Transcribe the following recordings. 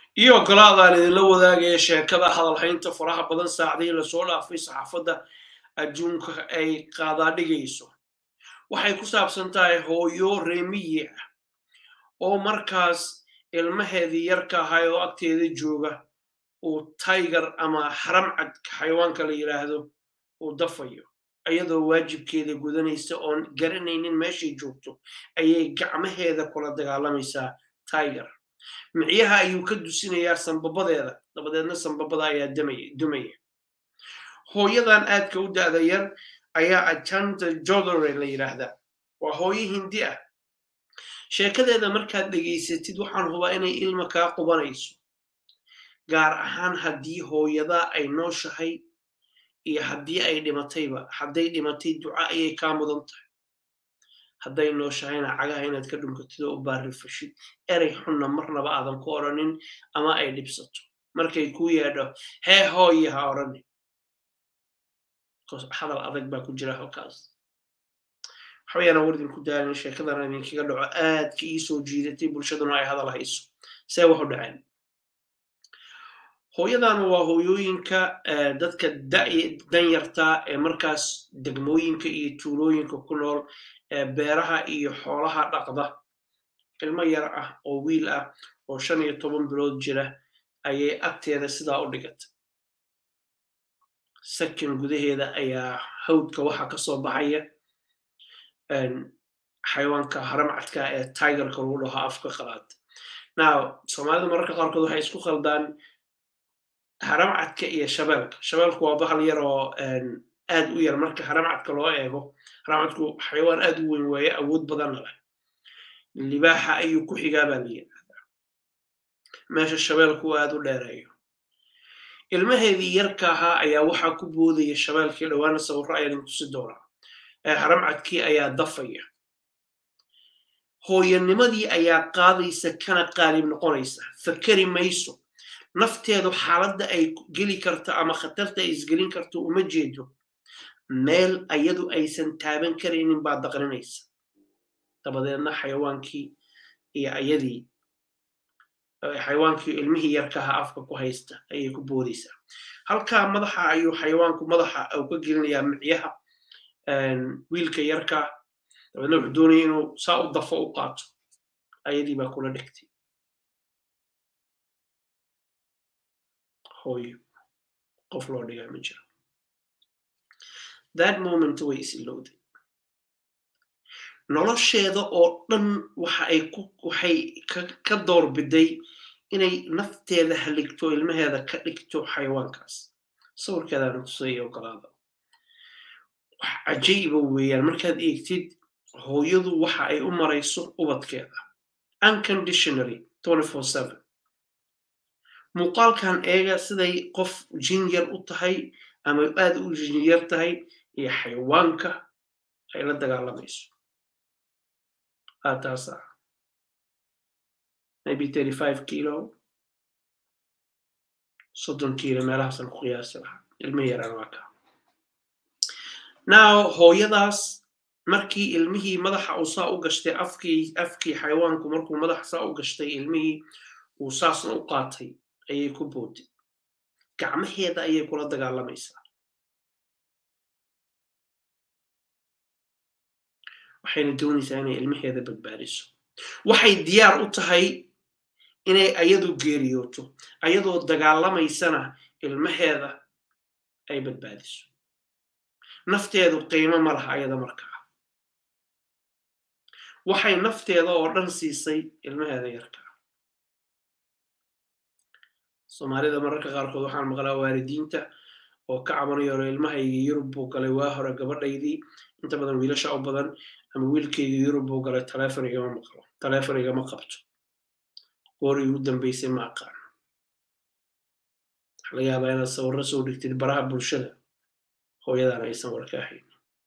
iyo ogolaadaan idinla wadaagaya sheekada hadalhaynta faraha badan saacdii lasoo dhaafay saxaafadda adduunka ay qaadaadhigayso waxay ku saabsan tahay hooyo reemiyi ah oo markaas ilmaheedii yarka ahay oo agteeda jooga uu tiger ama haramcad xayawaanka la yidhaahdo uu dafayo iyadoo waajibkeeda gudanaysa oon garanaynin meeshay joogto ayay gacmaheeda kula dagaalamaysaa tiger micyaha ayuu ka dusinayaa sambabadeeda dabadeedna sambabada ayaa dumaya hooyadan aadka u da'da yar ayaa ajanta jodore la yidhaahdaa waa hooyo hindi ah sheekadeeda markaad dhegaysatid waxaan hubaa inay ilma kaa qubanayso gaar ahaan haddii hooyadaa ay nooshahay iyo haddii ay dhimatayba hadday dhimatay duca ayay kaa mudan tahay hadday nooshahayna cagaha inaad ka dhunkatid oo u baarifashid erey xunna marnaba aadan ku odhanin ama ay dhibsato markay ku yeedho hee hooye ha odhanin hadal adag baa ku jira halkaas waxaweyaana war idinku daalin sheekadana idinkaga dhaco aadka ii soo jiidatay bulshaduna ay hadal hayso see wax u dhaceen hooyadana waa hooyooyinka dadka danyartaa ee markaas degmooyinka iyo tuulooyinka ku nool ee beeraha iyo xoolaha dhaqda ilmo yar ah oo wiil ah oo shan iyo toban bilood jira ayay agteeda sidaa u dhigatay sakin gudaheeda ayaa hawdka waxa ka soo baxaya xayawaanka haramcadka ee tigerka lagu dhaho afka qalaad now soomaalida mararka qaarkood waxay isku khaldaan haramcadka iyo shabeelka shabeelku waa bahal yar oo aad u yar marka haramcadka loo eego haramcadku xayawaan aad u weyn waaye awood badanna leh libaaxa ayuu ku xigaa baa la yidhahdaa meesha shabeelku aad u dheereeyo ilmaheedii yarka ahaa ayaa waxaa ku boodaya shabeelkii dhowaana sawirro ayaa idin tusi doonaa haramcadkii ayaa dafaya hooyanimadii ayaa qaadaysa kana qaalib noqonaysa fakeri mayso nafteedu xaaladda ay geli karto ama khatarta ay isgelin karto uma jeedo meel ayadu aysan taaban karaynin baa daqrinaysa dabadeedna xayawaankii iyo ayadii xayawaankii ilmihii yarkaha afka ku haysta ayay ku boodaysaa halkaa madaxa ayuu xayawaanku madaxa uu ka gelinayaa micyaha wiilka yarka dabeedna wuxuu doonaya inuu saa u dafo u qaato ayadii baa kula dhegtay hooyo qof loo dhigaa ma jiro that moment way isilowday nolosheeda oo dhan waxa ay waxay ka doorbiday inay nafteeda haligto ilmaheeda ka dhigto xayawaankaas sawirkeedana tusaya ogolaada wax cajayiba weeyaan markaad eegtid hooyadu waxa ay u marayso ubadkeeda unconditionally muuqaalkan eega siday qof jinyar u tahay ama aad u jinyar tahay iyo xayawaanka ay la dagaalamayso taasa maybe thirty five kilo soddon kilo meelahaasan ku qiyaasi lahaa ilmihi yaraan waa kaa now hooyadaas markii ilmihii madaxa uu saa u gashtay afkii afkii xayawaanku markuu madaxa saa u gashtay ilmihii uu saasna u qaatay ayay ku booday gacmaheeda ayay kula dagaalamaysaa waxayna doonaysaa inay ilmaheeda badbaadiso waxay diyaar u tahay inay ayadu geeriyooto ayadoo dagaalamaysana ilmaheeda ay badbaadiso nafteedu qiimo ma laha ayada markaa waxay nafteeda oo dhan siisay ilmaheeda yarkaa soomaalida mararka qaarkood waxaan maqlaa waalidiinta oo ka cabanayoolo ilmahayga yurub buu galay waa hore gabadhaydii inta badan wiilasha u badan ama wiilkayga yurub buu galay taleefon igama maqlo taleefon igama qabto goorii ugu dambaysay ma aqaan waxa laga yaabaa inaad sawirro soo dhigtid baraha bulshada hooyadan aysan warka ahayn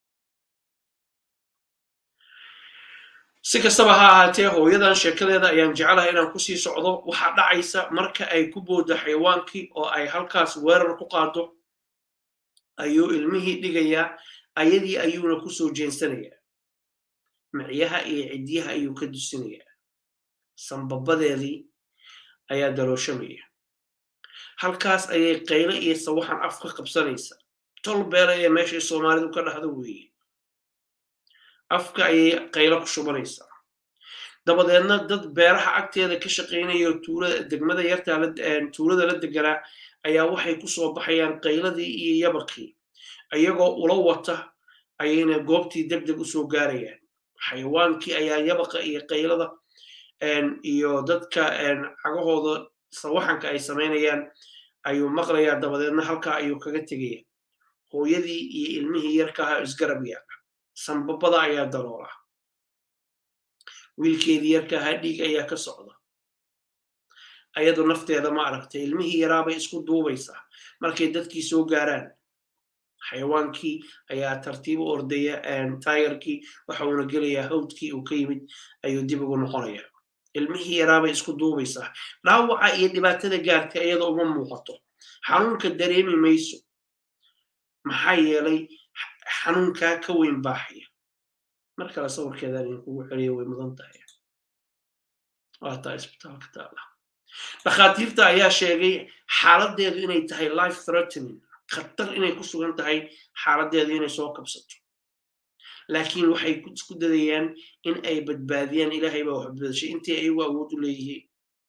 si kastaba ha ahaatee hooyadan sheekadeeda ayaan jecelahay inaan kusii socdo waxaa dhacaysa marka ay ku booddo xayawaankii oo ay halkaas weerar ku qaado ayuu ilmihii dhigayaa ayadii ayuuna ku soo jeensanayaa micyaha iyo cidyaha ayuu ka dusinayaa sambabadeedii ayaa darooshamaya halkaas ayay qayle iyo sawaxan af ka qabsanaysa tol beelaya meeshay soomaalidu ka dhahdo weeye afka ayay qaylo ku shubanaysaa dabadeedna dad beeraha agteeda ka shaqaynaya tuulada degmada yartaa tuulada la deganaa ayaa waxay ku soo baxayaan qayladii iyo yabaqii iyagoo ula wata ayayna goobtii deg deg u soo gaarayaan xayawaankii ayaa yabaqa iyo qaylada iyo dadka cagahooda sawaxanka ay samaynayaan ayuu maqlayaa dabadeedna halkaa ayuu kaga tegaya hooyadii iyo ilmihii yarka ahaa isgarab yaala sambabada ayaa daloola wiilkeedii yarka ahaa dhiig ayaa ka socda ayadu nafteeda ma aragtay ilmihii yaraabay isku duubaysaa markay dadkii soo gaaraan xayawaankii ayaa tartiib u ordaya taagarkii waxa uuna gelayaa hawdkii uu ka yimid ayuu dib ugu noqonayaa ilmihii yaraabay isku duubaysaa dhaawaca iyo dhibaatada gaartay iyada uma muuqato xanuunka dareemi mayso maxaa yeelay xanuunkaa ka weyn baaxaya mar kale sawirkeedaan idinkugu celiya way mudan tahay waataa isbitaalka taala dhakhaatiirta ayaa sheegay xaaladdeedu inay tahay life threatening khatar inay ku sugan tahay xaaladdeedu inay soo kabsato laakiin waxay isku dadayaan in ay badbaadiyaan ilaahay baa wax badbadashay intii ayagu awood u leeyihiin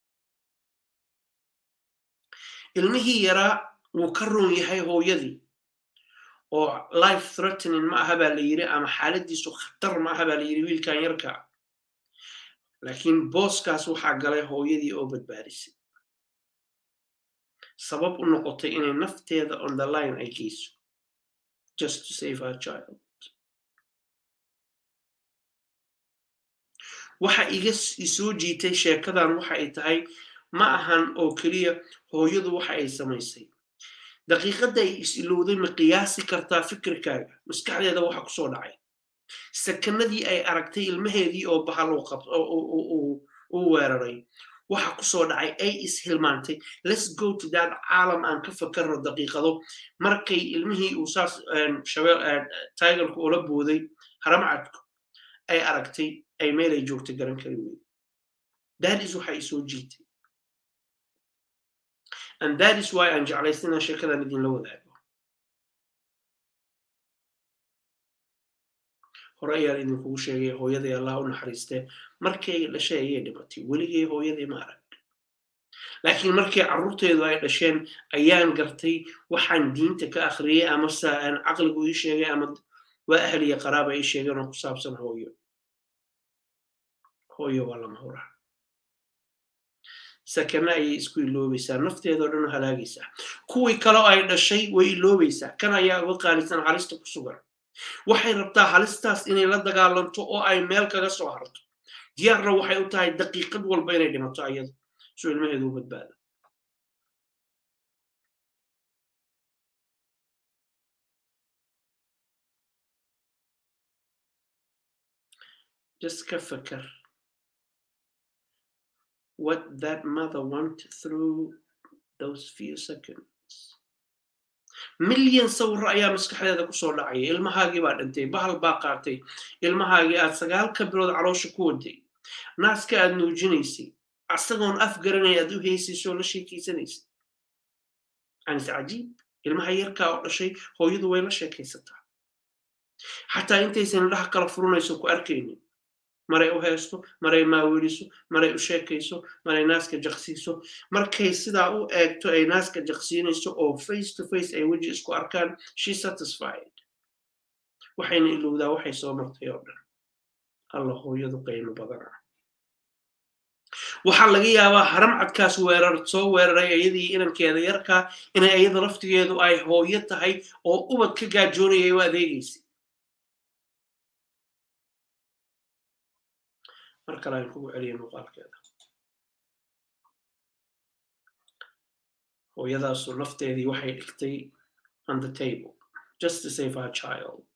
ilmihii yaraa wuu ka roon yahay hooyadii oo life threatening ma aha baa la yiri ama xaaladiisu khatar ma aha baa la yiri wiilkan yarka laakiin booskaas waxaa galay hooyadii oo badbaadisay sabab u noqotay inay nafteeda on the line ay geyso just to save her child waxa iga isoo jiitay sheekadan waxa ay tahay ma ahan oo keliya hooyadu waxa ay samaysay daqiiqadda ay is ilowday ma qiyaasi kartaa fikirkaaga maskaxdeeda waxa ku soo dhacay sakanadii ay aragtay ilmaheedii oo bahal u weeraray waxa ku soo dhacay ay is hilmaantay let's go to that caalam aan ka fakarno daqiiqado markay ilmihii uu saas tigerku ula booday haramcadku ay aragtay ay meelay joogtay garan kari weyday that is waxa isoo jiitay and that is why aan jeclaysta inaan sheekadan idinla wadaago hore ayaan idinkugu sheegay hooyaday allah u naxariistee markay dhashay ayay dhimatay weligay hooyadii ma arag laakiin markii carruurteedu ay dhasheen ayaan gartay waxaan diinta ka akhriyey amase aan caqligu ii sheegay ama waa ahliya qaraaba ii sheegeen oo ku saabsan hooyo hooyo waa lama huraa sakana ayay isku iloobaysaa nafteedao dhan u halaagaysaa kuwii kaleo ay dhashay way iloobaysaa kan ayaa uga qaalisan halista ku sugan waxay rabtaa halistaas inay la dagaalanto oo ay meel kaga soo harto diyaarna waxay u tahay daqiiqad walba inay dhimato ayadu soo ilmaheedu u badbaado just ka fakar what that mother went through those few seconds milyan sawirro ayaa maskaxdeeda kusoo dhacaya ilmahaagii baa dhintay bahal baa qaatay ilmahaagii aad sagaalka bilood caloosha ku waday naaska aad nuujinaysay asagoon af garanaya aad u heysayso oo la sheekeysanaysay anis cajiib ilmaha yarkaa oo dhashay hooyadu way la sheekaysataa xataa intaysan indhaha kala furanayso ku arkaynin maray u heesto maray maaweliso maray u sheekayso maray naaska jaqsiiso markay sidaa u eegto ay naaska jaqsiinayso oo face to face ay weji isku arkaan she satisfied waxayna ilowdaa waxay soo martay oo dhan alla hooyadu qiimo badana waxaa laga yaabaa haram cadkaas weerar soo weeraray iyadii inankeeda yarkaa inay iyada laftigeedu ay hooyo tahay oo ubad ka gaajoonayay u adeegaysay mar kale aan kugu celiya muuqaalkeeda hooyadaasu nafteedii waxay dhigtay on the table just to save her child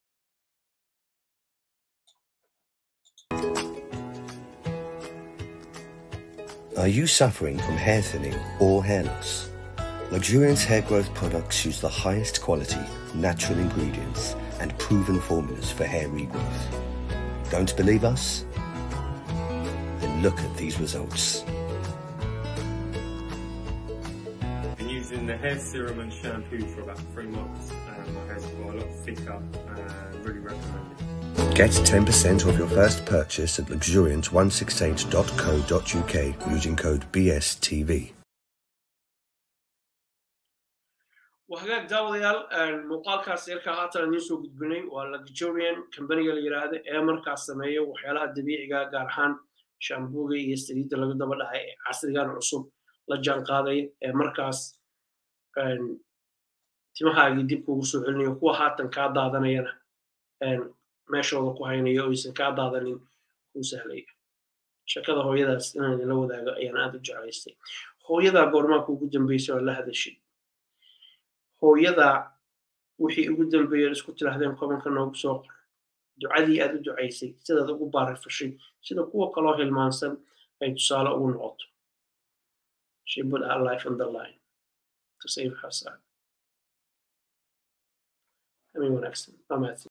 Are you suffering from hair thinning or hair loss? Luxuriance hair growth products use the highest quality, natural ingredients and proven formulas for hair regrowth. Don't believe us? Then look at these results. using the hair serum and shampoo for about three months. Um, my hair's got a lot thicker and really recommend it. Get 10% off your first purchase at luxuriant168.co.uk using code BSTV. وهجاك daawadayaal muuqaalkaas yarka haatan idiin soo gudbinay waa luxurian kambaniga la yidhaahda ee markaas sameeya waxyaalaha dabiiciga gaar ahaan shambuga iyo saliidda laga daba dhacay ee casrigan cusub la jaan qaadaya ee markaas timahaagii dib kuugu soo celinayo kuwa haatan kaa daadanayana meeshooda ku haynaya oo aysan kaa daadanin kuu sahlaya shakada hooyadaas inaan idinla wadaago ayaan aad u jeclaystay hooyadaa goormaa kuugu dambeysay oo la hadashay hooyadaa wixii ugu dambeeyeen isku tidhaahdeen kobanka noogu soo qor ducadii aad u ducaysay sidaad ugu baarifashay sida kuwa kaloo hilmaansan ay tusaale ugu noqoto she put her life on the line to save her son. I mean, wanaagsan. Waa mahadsan.